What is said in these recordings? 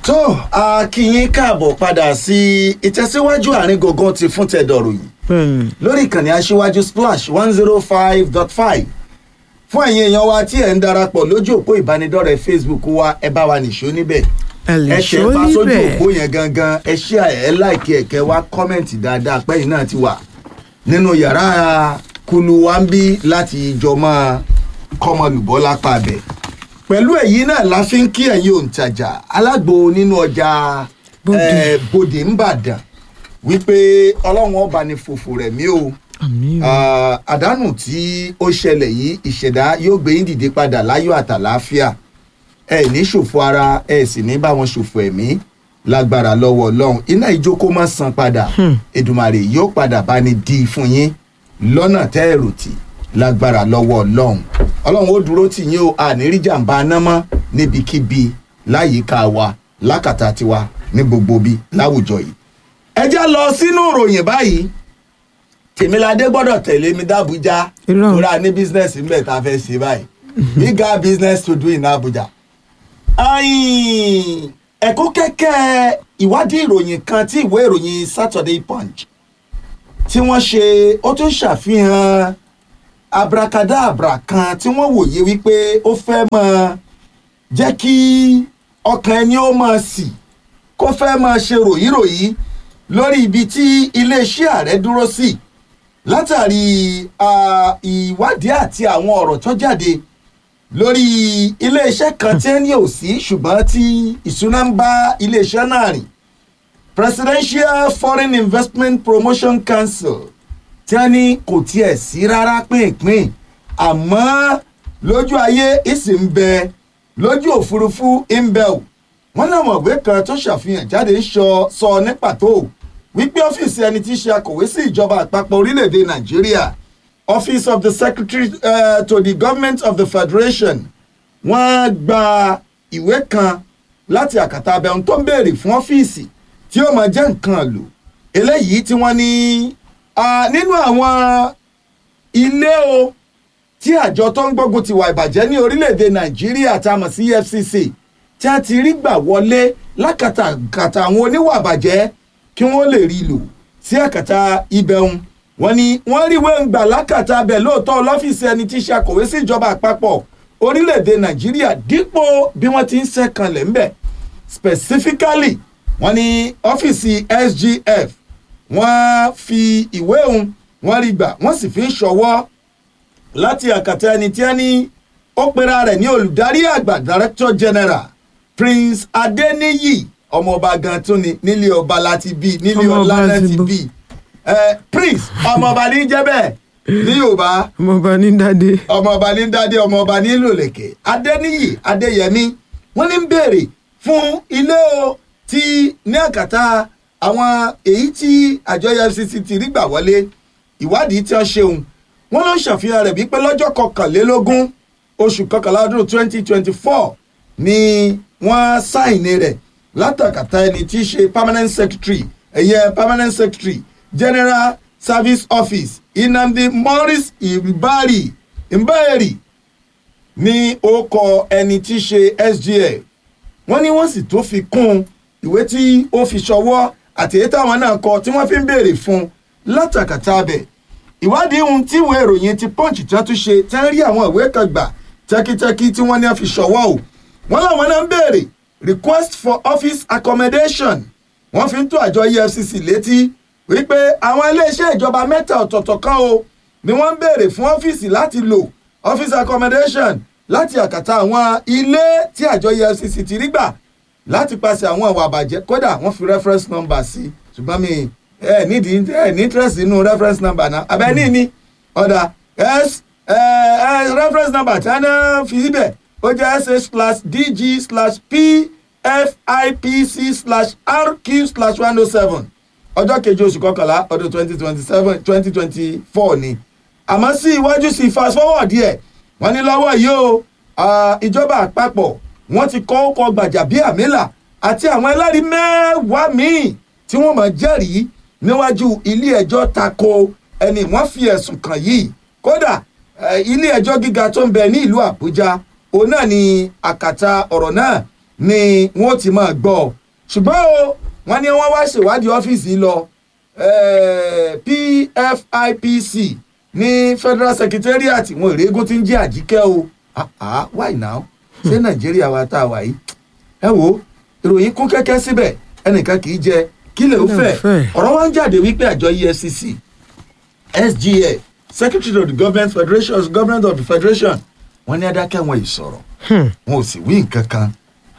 tó a kí yín káàbọ̀ padà sí ìtẹ̀síwájú àárín gangan ti fún tẹ̀dọ̀rọ̀ yìí bẹ́ẹ̀ni lórí ìkànnì aṣíwájú splash one zero five dot five fún ẹ̀yin èèyàn wa tí ẹ̀ ń darapọ̀ lójú òpó ìbánidọ́rẹ̀ẹ́ facebook wa ẹ bá wa nìṣó níbẹ̀ ẹ lè ẹ ṣó ṣe bá sójú níbẹ̀ òpó yẹn gangan ẹ ṣí ẹ láìkí ẹ̀kẹ́ wa kọ́mẹ̀ntì dáadáa pẹ́yìn náà ti wà nínú yàrá kulu wa ń bí láti jọ máa kọ́mọlùbọ́ lápá abẹ́ pẹ̀lú èyí náà la fi ń kí ẹ̀yin òǹtajà alágbo nínú ọjà Bódè. eh, bòdè ńbàdàn wípé ọlọ́run ọba ní fòfò rẹ̀ mí o àmì o Ah, àdánù tí ó ṣẹlẹ̀ yìí ìṣẹ̀dá yóò gbé yín dìde padà láyọ̀ àtàláfíà ẹ ní ṣòfò ara ẹ sì ní bá wọn ṣòfò ẹ̀mí lágbára lọ́wọ́ ọlọ́run iná ìjókòó má san padà èdùmàrè yóò padà bá ní di fún yín lọ́nà tẹ́ ẹ̀rù tì lágbára lọ́wọ́ ọlọ́run ọlọ́run ó dúró tì yín o ànírí jàǹbá anámọ́ níbikíbi láyìíká wa lákàtà tiwa ní gbogbo bí láwùjọ yìí ẹ já lọ sínú ìròyìn báyìí tèmíládé gbọ́dọ̀ tẹ̀lé mi dábújá Irọ́. tóra ní bísínẹ́sì ńbẹ̀ tá a fẹ́ ṣe báyìí we got business to do in abuja. Ayin, ẹ̀kọ́ kẹ́kẹ́ ìwádìí ìròyìn kan tí ìwé ìròyìn saturday punch tí wọ́n ṣe ó tún ṣàfihàn abracadabra kan tí wọ́n wòye wípé ó fẹ́ máa jẹ́ kí ọkàn ẹni ó máa sì kó fẹ́ máa ṣe ròyìnròyìn lórí ibi tí iléeṣẹ́ ààrẹ dúró sí látàrí ah, ìwádìí àti àwọn ọ̀rọ̀ tó jáde lórí iléeṣẹ́ kan tí ẹni ò sí ṣùgbọ́n tí ìṣúná ń bá iléeṣẹ́ náà rìn presidential foreign investment promotion council tí wọ́n ní kò tiẹ̀ sí rárá pínpín àmọ́ lójú ayé ìsì ń bẹ lójú òfurufú ń bẹ ò wọ́n láwọn ìwé kan tó ṣàfihàn jáde ń sọ sọ ní pàtó wípé ọ́fíìsì ẹni tí í ṣe akọ̀wé sí ìjọba àpapọ̀ orílẹ̀-èdè nàìjíríà office of the secretary uh, to the government of the federation wọ́n gba ìwé kan láti àkàtà abẹ́hùn tó ń béèrè fún ọ́fíìsì tí ó máa jẹ́ nǹkan lò eléyìí tí wọ́n ní ah, nínú àwọn ilé o tí àjọ tó ń gbógun ti wà ìbàjẹ́ ní orílẹ̀-èdè nàìjíríà tá a mọ̀ sí efcc tí a ti rí gbà wọlé lákàtàkàtà àwọn oníwà ìbàjẹ́ kí wọ́n lè rí lò sí àkàtà ibẹ̀hún wọ́n ní wọ́n rí ìwé ń gbà lákàtà abẹ lóòótọ́ lọ́fíìsì ẹni tí í ṣe akọ̀wé sí ìjọba àpapọ̀ orílẹ̀-èdè nàìjíríà dípò bí wọ́n ti ń sẹ́kànlẹ̀ ńbẹ̀ specifically wọ́n ní ọ́fíìsì sgf wọ́n fi ìwé òun wọ́n rí gbà wọ́n sì fi ń ṣọwọ́ láti àkàtà ẹni tí ẹni ó pera rẹ̀ ní olùdarí àgbà director general prince adeniyi ọmọọba gan tún ni nílé ọba láti bí nílé Ọmọọba ọlá náà ti ti bọ́. bí Eh, prince ọmọọba ní jẹ́ bẹ́ẹ̀ ní yorùbá ọmọọba ní dádé ọmọọba ní dádé ọmọọba ní lòlẹ̀kẹ̀ adéníyì adéyẹmí wọ́n ní ń béèrè fún ilé o tí ní àkàtà àwọn èyí tí àjọ efcc ti rí gbà wọlé ìwádìí tí wọ́n ṣeun wọ́n ló ń ṣàfihàn rẹ̀ wípé lọ́jọ́ kọkànlélógún oṣù kọkànlá ọdún twenty twenty four ni wọ́n sáìnì rẹ̀ látàkàtà ẹni tí í ṣe permanent secretary ẹ̀yẹ permanent secretary general service office inamdi morris ibari mbẹ́ẹ̀rì ní orúkọ ẹni tí í ṣe sgf wọ́n ní wọ́n sì tó fi kún ìwé tí ó fi ṣọwọ́ àti èyí táwọn náà kọ tí wọ́n fi ń béèrè fún látàkàtà abẹ ìwádìí ohun tí ìwé ìròyìn ti punch tí wọ́n tún ṣe tí wọ́n rí àwọn ìwé kan gbà tẹ́kítẹ́kí tí wọ́n ní wọ́n fi ṣọwọ́ o wọ́n láwọn náà ń béèrè request for office accommodation wọ́n fi ń tó àjọ efcc létí wípé àwọn iléeṣẹ́ ìjọba mẹ́ta ọ̀tọ̀ọ̀tọ̀ kan o ni wọ́n ń béèrè fún ọ́fíìsì láti lò office accommodation láti àkàtà àwọn ilé tí àjọ efcc ti rí gbà láti pàṣẹ àwọn ìwà àbàjẹ́ kódà wọ́n fi reference number sí ṣùgbọ́n mi ẹ nídìí ẹ ní interest nínú reference number náà abẹ́ ní ní ọ̀dà s ẹ ẹ reference number tí wọ́n fi síbẹ̀ ó jẹ́ sh slash dg slash pfipc slash rq slash one oh seven ọjọ́ keje oṣù kọkànlá ọdún twenty twenty seven twenty twenty four ni àmọ́ sí iwájú sí fast forward díẹ̀ wọ́n ní lọ́wọ́ yìí o ah, ìjọba àpapọ̀ wọ́n ti kọ́ ọkọ̀ gbàjàbíàmílà àti àwọn ẹlẹ́rìí mẹ́wàá míì tí wọ́n mọ̀ jẹ́rìí níwájú ilé ẹjọ́ tako ẹni wọ́n fi ẹ̀sùn kàn yìí kódà eh, ilé ẹjọ́ gíga tó ń bẹ ní ìlú àbújá òun náà ni àkàtà ọ̀rọ̀ náà ni wọ́n ti máa gbọ́ ṣùgbọ́n o wọ́n ní wọ́n wá ṣèwádìí ọ́fíìsì lọ eh, PFIPC ní Federal Secretariat wọn ìrégún tí ń jẹ́ àjíkẹ́ o ah ah why now ṣé Nàìjíríà wa tá a wà yìí ẹ wo ìròyìn kún kẹ́kẹ́ síbẹ̀ ẹnìkan kì í jẹ kí lè ó Kí lè ó fẹ́ fẹ́? ọ̀rọ̀ wa ń jáde wípé àjọ EFCC SGA Secretary of the Government Federation Government of the Federation wọ́n ní adákẹ́ wọn ìsọ̀rọ̀ Hmm. wọn ò sì wí nǹkan kan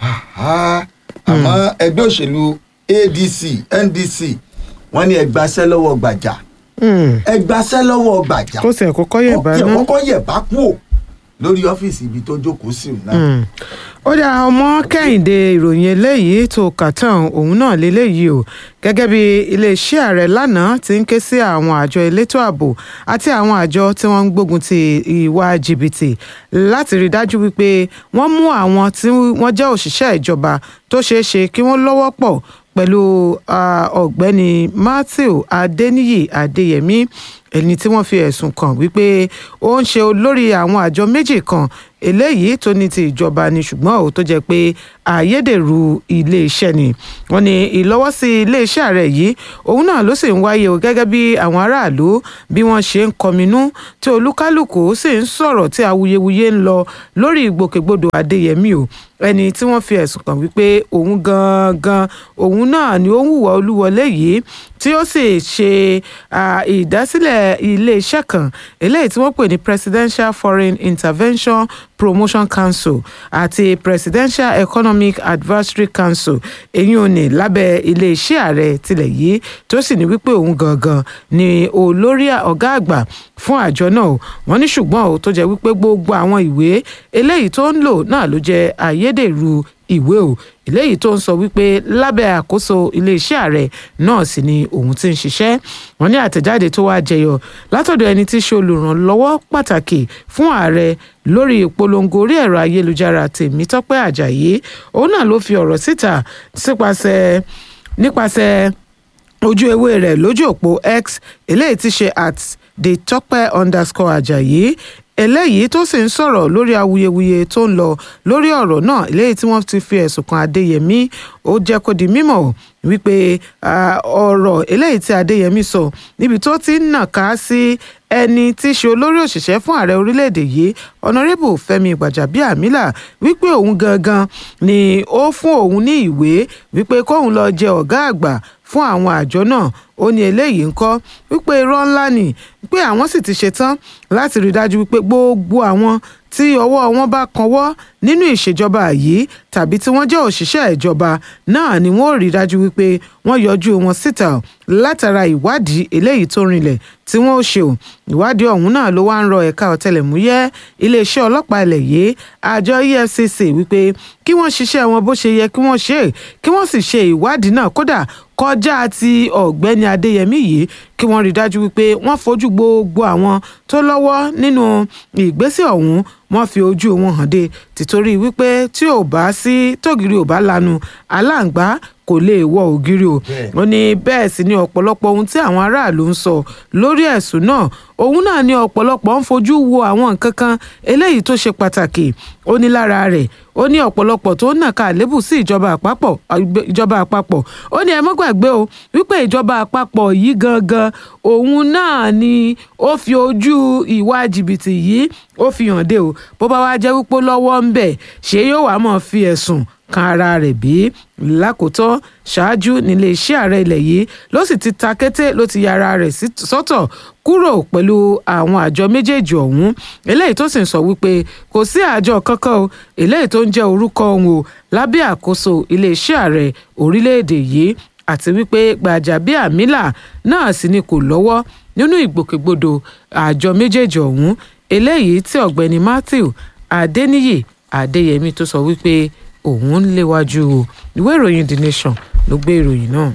Àhá. àmọ́ ẹgbẹ́ òṣèlú ADC NDC wọ́n ní ẹgbàṣẹ́ lọ́wọ́ gbàjà Hmm. ẹgbàṣẹ́ lọ́wọ́ gbàjà kó tiẹ̀ kọ́kọ́ yẹ̀ bá ó tiẹ̀ náà. kọ́kọ́ yẹ̀ bá kú ò lórí ọ́fíìsì ibi tó jókòó sí òun náà. Mm. ó dá ọmọ kẹ́hìndé ìròyìn eléyìí tó kà tán òun náà léléyìí o gẹ́gẹ́ bí iléeṣẹ́ ààrẹ lánàá ti ń ké sí àwọn àjọ elétò ààbò àti àwọn àjọ tí wọ́n ń gbógun ti ìwà jìbìtì láti rí dájú wípé wọ́n mú àwọn tí wọ́n jẹ́ òṣìṣẹ́ ìjọba tó ṣeé ṣe kí wọ́n lọ́wọ́ pọ̀ pẹ̀lú ah, ọ̀gbẹ́ni matthew adeniyi adeyemi ẹni tí wọ́n fi ẹ̀sùn kàn wípé ó ń ṣe olórí àwọn àjọ méjì kan eléyìí tó ní ti ìjọba ni ṣùgbọ́n ó tó jẹ́ pé àyédèrú iléeṣẹ́ ni wọ́n ní ìlọ́wọ́sí iléeṣẹ́ ààrẹ yìí òun náà ló sì ń wáyé o gẹ́gẹ́ bí àwọn aráàlú bí wọ́n ṣe ń kọminú tí olúkálùkù sì ń sọ̀rọ̀ tí awuyewuye ń lọ lórí ìgbòkègbodò adéyẹmí o ẹni tí wọ́n fi ẹ̀sùn kàn wípé òun gangan òun náà ni ó ń hùwà olúwọlé yìí tí ó sì ṣe ah, ìdásílẹ̀ iléeṣẹ́ kan eléyìí tí wọ́n pè ní presidential foreign intervention promotion council àti presidential economic advisory council èyí ò ní lábẹ́ iléeṣẹ́ ààrẹ tilẹ̀ yìí tó sì ní wípé òun gangan ni olórí ọ̀gá àgbà fún àjọ náà o. wọ́n ní ṣùgbọ́n o tó jẹ́ wípé gbogbo àwọn ìwé eléyìí tó ń lò náà ló jẹ́ ayédèrú ìwé o eléyìí tó ń sọ wípé lábẹ́ àkóso iléeṣẹ́ ààrẹ náà sì ni òun ti ń ṣiṣẹ́ wọ́n ní àtẹ̀jáde tó wá jẹyọ látọ̀dọ̀ ẹni tí í ṣe olùrànlọ́wọ́ pàtàkì fún ààrẹ lórí ìpolongo orí ẹ̀rọ ayélujára Tèmítọ́pẹ́ Àjàyí òun náà ló fi ọ̀rọ̀ síta sípasẹ̀ nípasẹ̀ ojú ewé rẹ̀ lójú òpó x eléyìí ti ṣe at the tọ́pẹ́ underscore ajayi eléyìí tó sì ń sọ̀rọ̀ lórí awuyewuye tó ń lọ lórí ọ̀rọ̀ náà eléyìí tí wọ́n ti fi ẹ̀sùn kan adéyẹmí ó jẹ́ kó di mímọ̀ wípé ah, ọ̀rọ̀ eléyìí tí adéyẹmí sọ níbi tó ti ń nàka sí ẹni tí í ṣe olórí òṣìṣẹ́ fún ààrẹ orílẹ̀-èdè yìí ọ̀nàrẹ́bù fẹ́mi gbàjàbíàmílà wípé òun gangan ni ó fún òun ní ìwé wípé kóun lọ jẹ ọ̀gá àgbà fún àwọn àjọ náà ó ní eléyìí ń kọ́ wípé irọ́ ńlá ni pé àwọn sì ti ṣetán láti rí dájú wípé gbogbo àwọn tí ọwọ́ wọn bá kanwọ́ nínú ìṣèjọba yìí tàbí tí wọ́n jẹ́ òṣìṣẹ́ ìjọba náà ni wọ́n ò rí dájú wípé wọ́n yọjú wọn síta látara ìwádìí eléyìí tó rinlẹ̀ tí wọ́n ó ṣe o ìwádìí ọ̀hún náà ló wá ń rọ ẹ̀ka ọ̀tẹlẹ̀múyẹ́ iléeṣẹ́ ọlọ́pàá ilẹ̀ yìí àjọ EFCC wípé kí wọ́n ṣiṣẹ́ wọn bó ṣe yẹ kí wọ́n ṣe é kí wọ́n sì ṣe ìwádìí náà kódà kọjá ti ọ̀gbẹ́ni adéyẹmí yìí kí wọ́n rí dájú wípé wọ́n fojú gbogbo àwọn tó lọ́wọ́ nínú ìgbésẹ̀ ọ̀hún wọ́n fi ojú wọn hàn dé tìtorí wípé tí ò bá sí tógìrì ò bá lanu aláǹgbá kò lè wọ ògiri o Bẹ́ẹ̀. ó ní bẹ́ẹ̀ sì ni ọ̀pọ̀lọpọ̀ ohun tí àwọn aráàlú ń sọ lórí ẹ̀sùn náà òun náà ni ọ̀pọ̀lọpọ̀ ń fojú wo àwọn nǹkan kan eléyìí tó ṣe pàtàkì ó ní lára rẹ̀ ó ní ọ̀pọ̀lọpọ̀ tó ń nàka àlébù sí ìjọba àpapọ̀ ìjọba àpapọ̀ ó ní ẹ mọ́ gbàgbé o wípé ìjọba àpapọ̀ yìí gangan òun náà ni ó fi ojú ìwà jìbìtì yìí ó fi hàn dé o bó bá wá jẹ́ wípé lọ́wọ́ ń bẹ̀ ṣé yóò wá mọ̀ fi ẹ̀sùn kan ara rẹ̀ bí lákòótán ṣáájú nílé iṣẹ́ ààrẹ ilẹ̀ yìí ló sì ti ta kété ló ti ya ara rẹ̀ sí- sọ́tọ̀ kúrò pẹ̀lú àwọn àjọ méjèèjì ọ̀hún eléyìí tó sì ń sọ wípé kò sí àjọ kankan o eléyìí tó ń jẹ́ orúkọ òun o lábẹ́ àkóso iléeṣẹ́ ààrẹ orílẹ̀-èdè yìí àti wípé Gbajabiamila náà sì ni kò lọ́wọ́ nínú ìgbòkègbodò àjọ méjèèjì ọ̀hún eléyìí tí ọ̀gbẹ́ni Matthew Adeniyi Adeyemi tó sọ wípé òun ń léwájú o ìwé ìròyìn The Nation ló gbé ìròyìn náà.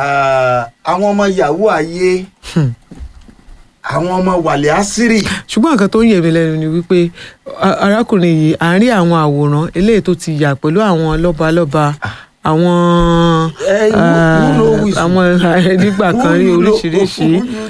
Ah, àwọn ọmọ yahoo ayé àwọn ọmọ wàlẹ̀ àṣírí ṣùgbọ́n nǹkan tó ń yẹ̀ mí lẹ́nu ni wípé a- arákùnrin yìí àárín àwọn àwòrán eléyìí tó ti yà pẹ̀lú àwọn lọ́balọ́ba àwọn Eh, who- who know who is- àwọn nígbà kan rí oríṣiríṣi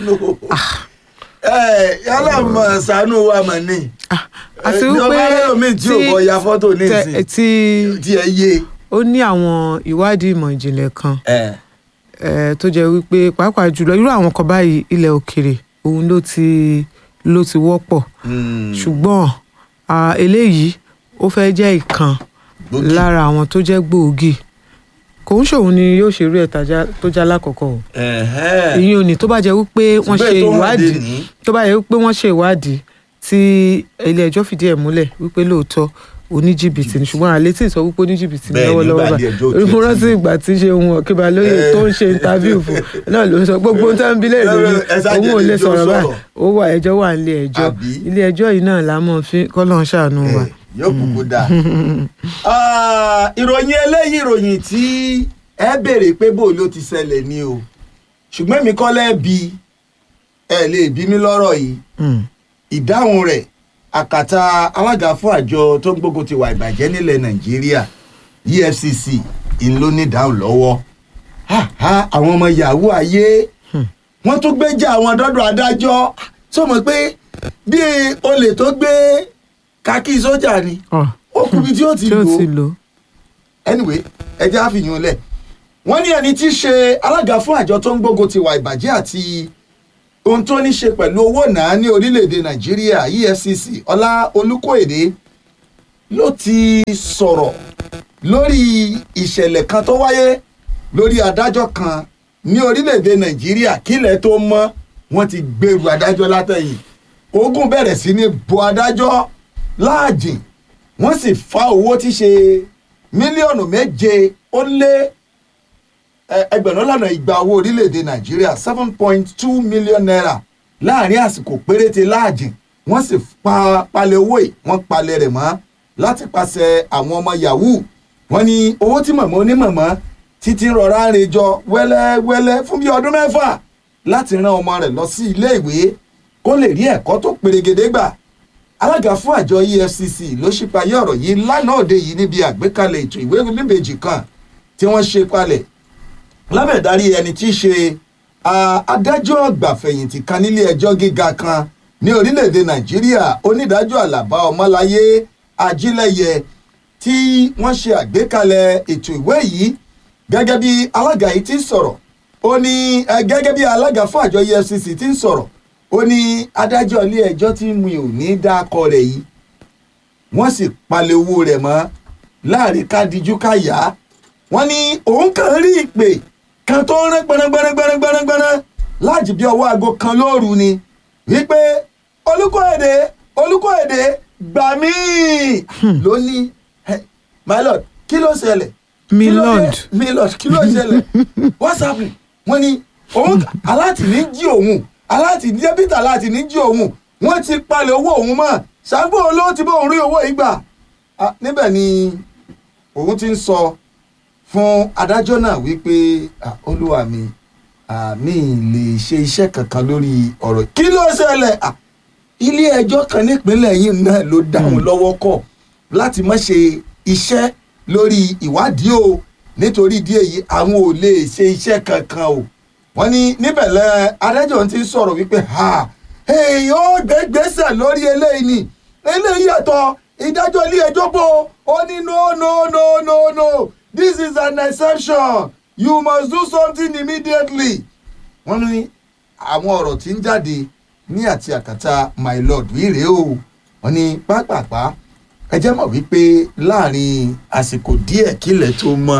yálà mọ̀ ṣàánú wa mọ̀ ní Ah, àti Eh, wípé ọba ẹlòmíì tí ò bọ ya fọ́tò ní tẹ- ìsìn tí tí ẹ yé ó ní àwọn ìwádìí ìmọ̀ ìjìnlẹ̀ kan ẹ eh, tó jẹ́ wípé pàápàá jùlọ irú àwọn kan báyìí ilẹ̀ òkèrè òun ló ti ló ti wọ́pọ̀ mm, ṣùgbọ́n ah, eléyìí ó fẹ́ jẹ́ ìkan gbòógì. lára àwọn tó jẹ́ gbòógì kò ń ṣòun ni yóò ṣe irú ẹ̀ta tó já lákọ̀ọ́kọ́ o Ẹ̀hẹ́n. ìyẹn ò ní tó bá jẹ́ wípé wọ́n Ṣùgbọ́n ṣe ètò hàn dé ìwádìí ní, tó bá jẹ́ wípé wọ́n ṣe ìwádìí tí ilé ẹjọ́ fìdí ẹ̀ múlẹ̀ wípé lóòótọ́ oníjìbìtì ni ṣùgbọ́n àlẹ́ tí ì sọ wípé oníjìbìtì ni Bẹ́ẹ̀ ni, lọ́wọ́lọ́wọ́ nígbà ilé ẹjọ́ ò báyìí tiẹ̀ mo ti- rántí ìgbà tí ṣe ohun ọ̀kíba lóye Eh. tó ń ṣe interview fún náà ló sọ gbogbo ohun tó ń bi léèrè lórí Ẹ ṣáà jẹ́ òun ò lè kí n jó sọ̀rọ̀ báyìí sọ̀rọ̀. ó wà ẹjọ́ wà nílé ẹjọ́ Àbí? ilé ẹjọ́ yìí náà la mọ̀ fi kọ́lọ́n ṣàánú wa. ẹ, yóò kúkú dáa. Ah, ìròyìn eléyìí ìròyìn tí ẹ béèrè pé bó ló ti ṣẹlẹ̀ ni o ṣùgbọ́n èmi kọ́ lẹ́ẹ̀bi ẹ lè bí mi lọ́rọ̀ yìí Mm. ìdáhùn rẹ̀ àkàtà alága fún àjọ tó ń gbógun ti wà ìbàjẹ́ nílẹ̀ nàìjíríà efcc ìlú ní ìdáhùn lọ́wọ́ Ha, ha, àwọn ọmọ yahoo ayé wọ́n tún gbéjà àwọn dọ́dọ̀ adájọ́ tó mọ̀ pé bí olè tó gbé kákí sójà ni Ọ̀, ó kúbi tí ó ti tí ó lò ti ó lò ó. anyway ẹjẹ́ àfihàn lẹ̀ wọ́n ní ẹni tí í ṣe alága fún àjọ tó ń gbógun ti wà ìbàjẹ́ àti ohun tó ní ṣe pẹ̀lú owó náà ní orílẹ̀-èdè nàìjíríà efcc ọlá olùkóèdè ló ti sọ̀rọ̀ lórí ìṣẹ̀lẹ̀ kan tó wáyé lórí adájọ́ kan ní orílẹ̀-èdè nàìjíríà kílẹ̀ tó mọ́ wọ́n ti gbèrú adájọ́ látẹ̀yìn ogun bẹ̀rẹ̀ sí ní bo adájọ́ láàjìn wọ́n sì fa owó tí ṣe mílíọ̀nù méje ó lé ẹ- ẹgbẹ̀rún lọ́nà igba owó orílẹ̀-èdè nàìjíríà seven point two million naira láàrin àsìkò péréte láàjìn wọ́n sì pa palẹ̀ owó yìí wọ́n palẹ̀ rẹ̀ mọ́ láti pàṣẹ àwọn ọmọ yahoo wọ́n ní owó tí mọ̀mọ́ onímọ̀mọ́ títí rọra ń rejọ wẹ́lẹ́wẹ́lẹ́ fún bí ọdún mẹ́fà láti rán ọmọ rẹ̀ lọ sí ilé ìwé kó lè rí ẹ̀kọ́ tó perégedé gbà alága fún àjọ efcc ló ṣípayé ọ̀rọ̀ yìí lánàá òde yìí níbi àgbékalẹ̀ ètò ìwé oníbejì kan tí wọ́n ṣe palẹ̀ lábẹ́ ìdarí ẹni tí í ṣe ah, adájọ́ àgbàfẹ̀yìntì kan nílé ẹjọ́ gíga kan ní orílẹ̀-èdè nàìjíríà onídàájọ́ àlàbá ọmọláyé ajílẹ̀yẹ tí wọ́n ṣe àgbékalẹ̀ ètò ìwé yìí gẹ́gẹ́ bí alága yìí ti ń sọ̀rọ̀ ó ní eh, gẹ́gẹ́ bí alága fún àjọ efcc ti ń sọ̀rọ̀ ó ní adájọ́ ilé ẹjọ́ tí mi ò ní dákọ rẹ̀ yìí wọ́n sì palẹ̀ owó rẹ̀ mọ́ láàrin kádìjú káyà wọ́n ní òun kàn rí ìpè kan tó ń rán gbẹrangbẹrangbẹrangbẹrangbẹran láti bí ọwọ́ aago kan lóru ni wípé olùkọ́èdè olùkọ́èdè gbà mí ló ní "Hey, my lord kí ló ṣẹlẹ̀ Mi Kí ló dé? lord. mi lord kí ló ṣẹlẹ̀ what's happening wọ́n ní òun aláàtì ní jí òun aláàtì ní débítà aláàtì ní jí òun wọ́n ti palẹ̀ owó òun mọ́ ṣàgbọ́n olówó ti bá òun rí owó yìí gbà Ah, níbẹ̀ ni òun ti ń sọ fún adájọ́ náà wípé "Ah, olúwa mi ah, mi ì lè ṣe iṣẹ́ kankan lórí ọ̀rọ̀ kí ló ṣẹlẹ̀ Ah, ilé ẹjọ́ kan nípínlẹ̀ yìí náà ló dá wọn lọ́wọ́ kọ̀ láti má ṣe iṣẹ́ lórí ìwádìí o nítorí ìdí èyí àwọn ò lè ṣe iṣẹ́ kankan o wọ́n ní níbẹ̀ lẹ adájọ́ ti ń sọ̀rọ̀ wípé ha èèyàn ó gbé gbèsè lórí eléyìí ni eléyìí ẹ̀tọ́ ìdájọ́ ilé ẹjọ́ bò ó ní no no no no no this is an exception you must do something immediately wọ́n ní àwọn ọ̀rọ̀ tí ń jáde ní àti àkàtà my lord wíìrè o wọ́n ní pápápá ẹ jẹ́ mọ̀ wípé láàrin àsìkò díẹ̀ kílẹ̀ tó mọ́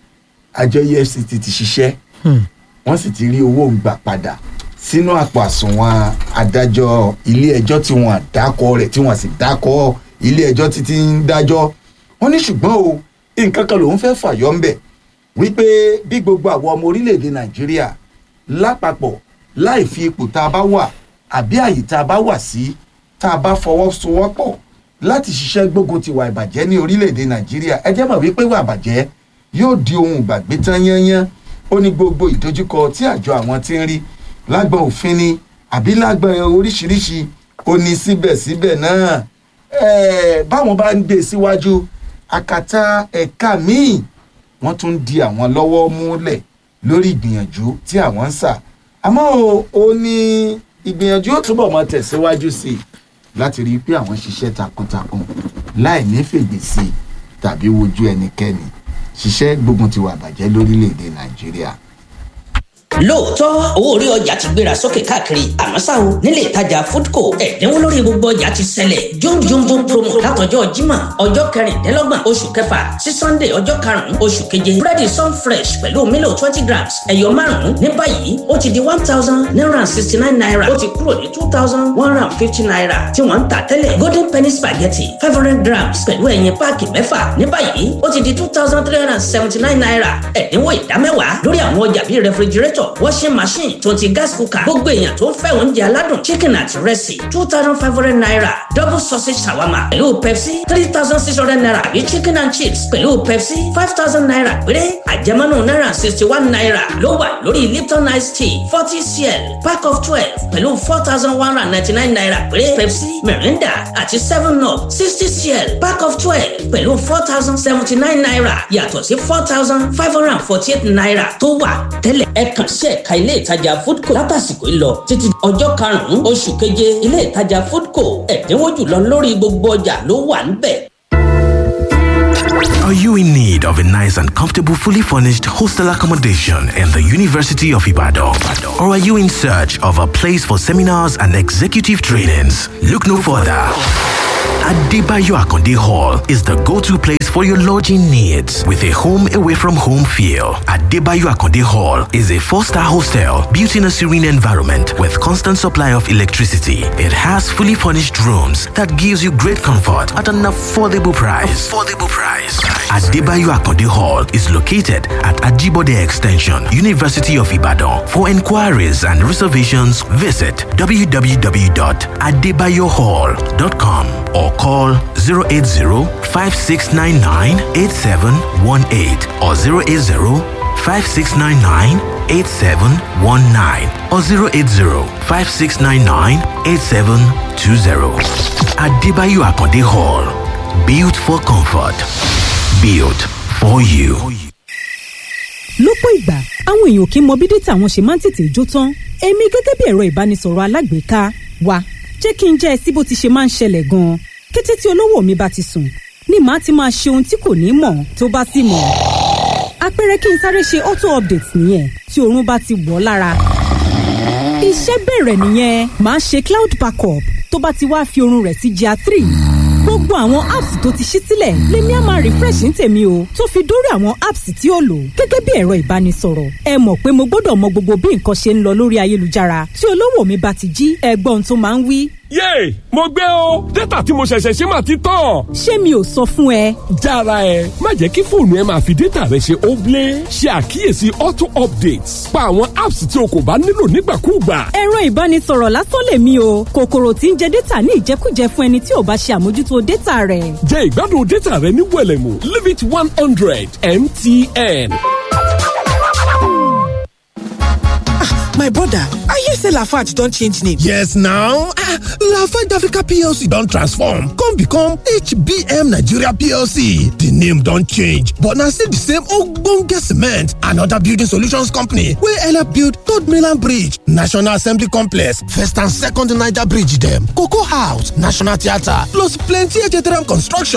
àjọ efcc ti ṣiṣẹ́ Hmm. wọ́n sì ti rí owó gbà padà sínú àpò àsùnwọ̀n adájọ́ ilé ẹjọ́ tí wọ́n dákọ̀ rẹ̀ tí wọ́n sì dákọ̀ ilé ẹjọ́ títí ń dájọ́ wọ́n ní ṣùgbọ́n o nǹkan kan lòún fẹ́ fàyọ́ ńbẹ̀ wípé bí gbogbo àwọn ọmọ orílẹ̀-èdè nàìjíríà lápapọ̀ láì fi ipò tá a bá wà àbí àyè tá a bá wà sí tá a bá fọwọ́sowọ́pọ̀ láti ṣiṣẹ́ gbógun ti wà ìbàjẹ́ ní orílẹ̀-èdè nàìjíríà ẹ jẹ́ mọ̀ wípé wà ìbàjẹ́ yóò di ohun ìgbàgbé tán yányán ó ní gbogbo ìdojúkọ tí àjọ àwọn ti ń rí lágbọn òfin ni àbí lágbọn oríṣiríṣi ó ní síbẹ̀síbẹ̀ náà ẹ̀ẹ́ báwọn bá ń gbé e síwájú àkàtà ẹ̀ka míì wọ́n tún di àwọn lọ́wọ́ múlẹ̀ lórí ìgbìyànjú tí àwọn ń sà àmọ́ o ó ní ìgbìyànjú ó túbọ̀ máa tẹ̀síwájú sí i láti rí i pé àwọn ṣiṣẹ́ takuntakun láì ní fègbè sí i tàbí wojú ẹnikẹ́ni ṣiṣẹ́ gbógun ti wà bàjẹ́ lórílẹ̀‐èdè nàìjíríà. lóòótọ́ owó orí ọjà ti gbéra sókè káàkiri àmọ́ ṣá o nílé ìtajà foodco ẹ̀dínwó lórí gbogbo ọjà ti ṣẹlẹ̀ jomjombo promo látọjọ́ jímọ̀ ọjọ́ kẹrìndínlọ́gbọ̀n oṣù kẹfà sí sunday ọjọ́ karùn-ún oṣù keje búrẹ́dì sun fresh pẹ̀lú mílò twenty grams ẹ̀yọ márùn-ún ní báyìí ó ti di one thousand nine hundred sixty nine naira ó ti kúrò ní two thousand one hundred fifty naira tí wọ́n ń tà tẹ́lẹ̀ golden penny spaghetti five hundred grams pẹ̀lú ẹ̀yìn páàkì mẹ́fà ní báyìí ó ti di two thousand three hundred seventy nine naira ẹ̀dínwó ìdámẹ́wàá lórí àwọn ọjà bíi refrigerator washing machine tó ti gas cooker gbogbo èèyàn tó ń fẹ́ oúnjẹ aládùn chicken àti rẹ́sì two thousand five hundred naira double sausage shawarma pẹ̀lú pepsi three thousand six hundred naira àbí chicken and chips pẹ̀lú pepsi five thousand naira péré àjẹmọ́nù náírà sixty one naira ló wà lórí lipton ice tea forty cl pack of twelve pẹ̀lú four thousand one hundred ninety nine naira péré pepsi mirinda àti seven up sixty cl pack of twelve pẹ̀lú four thousand seventy nine naira yàtọ̀ sí four thousand five hundred and forty eight naira tó wà tẹ́lẹ̀ ẹ kàn sí ẹ̀ka ilé ìtajà foodco látàsìkò yìí lọ títí ọjọ́ karùn-ún oṣù keje ilé ìtajà foodco ẹ̀dínwó jùlọ lórí gbogbo ọjà ló wà níbẹ̀. Are you in need of a nice and comfortable, fully furnished hostel accommodation in the University of Ibadan? Or are you in search of a place for seminars and executive trainings? Look no further. Adebayo Akonde Hall is the go-to place for your lodging needs with a home away from home feel. Adebayo Akonde Hall is a four-star hostel built in a serene environment with constant supply of electricity. It has fully furnished rooms that gives you great comfort at an affordable price. Affordable price. Adebayo Akonde Hall is located at Ajibode Extension, University of Ibadan. For inquiries and reservations, visit www.adebayohall.com or call 080-5699-8718 or 080-5699-8719 or 080-5699-8720. Adebayo Akonde Hall. Built for comfort. Built for you. lọ́pọ̀ ìgbà àwọn èèyàn kì í mọ bí dátà wọn ṣe máa ń tètè jó tán èmi gẹ́gẹ́ bí ẹ̀rọ ìbánisọ̀rọ̀ alágbèéká wa jẹ́ kí n jẹ́ ẹ sí bó ti ṣe máa ń ṣẹlẹ̀ gan-an kété tí olówó mi bá ti sùn ni màá ti máa ṣe ohun tí kò ní mọ̀ tó bá sì mọ̀ àpẹẹrẹ kí n sáré ṣe auto update nìyẹn tí oorun bá ti wọ̀ ọ́ lára iṣẹ́ bẹ̀rẹ̀ nìyẹn màá ṣe cloud backup tó bá ti wá fi oorun rẹ̀ sí GIA three gbogbo àwọn apps tó ti ṣí sílẹ̀ lèmi á máa refresh ní tèmi o tó fi dórí àwọn apps tí ó lò gẹ́gẹ́ bí ẹ̀rọ ìbánisọ̀rọ̀ ẹ mọ̀ pé mo gbọ́dọ̀ mọ gbogbo bí nǹkan ṣe ń lọ lórí ayélujára tí olówó mi bá ti jí ẹgbọ́n tó máa ń wí. yéè mo gbé o dátà tí mo ṣẹ̀ṣẹ̀ ṣe máa ti tán. ṣé mi ò sọ fún ẹ. jára ẹ má jẹ́ kí fóònù ẹ máa fi dátà rẹ ṣe óblé ṣe àkíyèsí auto updates pa àwọn apps tí o kò bá nílò nígbàkúùgbà. ẹ̀rọ ìbánisọ̀rọ̀ lásán lèmi o kòkòrò tí ń jẹ dátà ní ìjẹkújẹ fún ẹni tí ò bá ṣe àmójútó dátà rẹ̀. jẹ́ ìgbádùn dátà rẹ ní wẹ̀lẹ̀mú limit one hundred mtn. my brother i hear say lafarge don change name yes now ah lafarge africa plc don transform come become hbm nigeria plc di name don change but na still di same ogbonge cement and oda building solutions company wey help build third mainland bridge national assembly complex first and second niger bridge dem cocoa house national theatre plus plenty htm construction